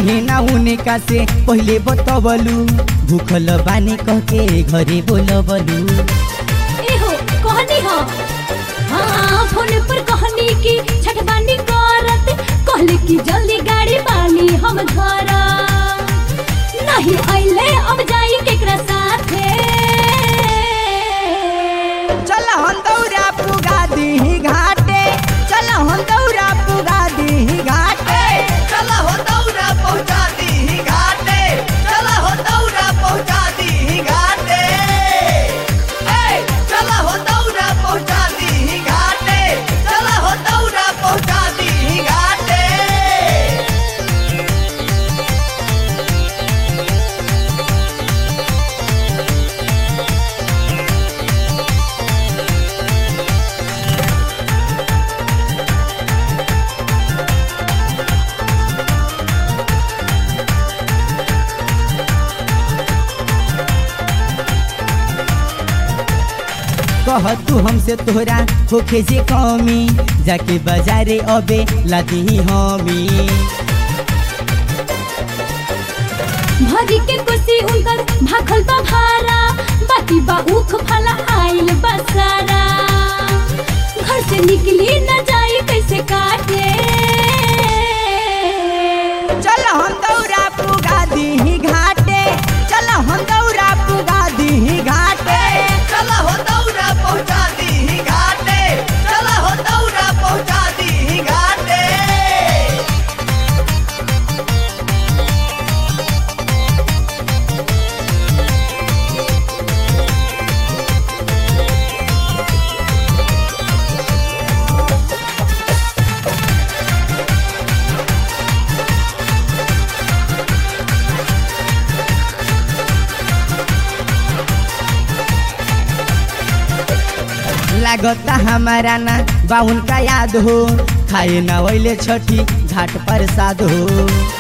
काहे ना उनका से पहिले बतवलू भूखल बानी कह के घरे बोलबलू एहो कहनी हो हाँ फोन पर कहनी की छठबानी करत कहले कि जल्दी गाड़ी बानी हम घर नहीं आइले अब जाई केकरा साथे चल हम दौरा पुगा दी घाटे चल हम दौरा पुगा दी घाटे चला हो दौरा पहुंचा दी घाटे चला हो दौरा पहुंचा दी घाटे ए चला हो दौरा पहुंचा दी घाटे चला हो दौरा पहुंचा दी घाटे कह तू हमसे तोहरा होखे जे कमी जाके बाजारे अबे लादी हमी भरी के कुर्सी उनकर भाखल बा भारा बाकी बा उख फला आइल बसारा घर से निकली न जाई कैसे काटे चल हम दौरा पुगा दी घाटे चल हम दौरा पुगा दी घाटे चला हो दौरा पहुंचा दी घाटे चला हो दौरा पहुंचा दी घाटे लागता हमारा ना बाउन का याद हो खाए ना वैले छठी घाट पर साध हो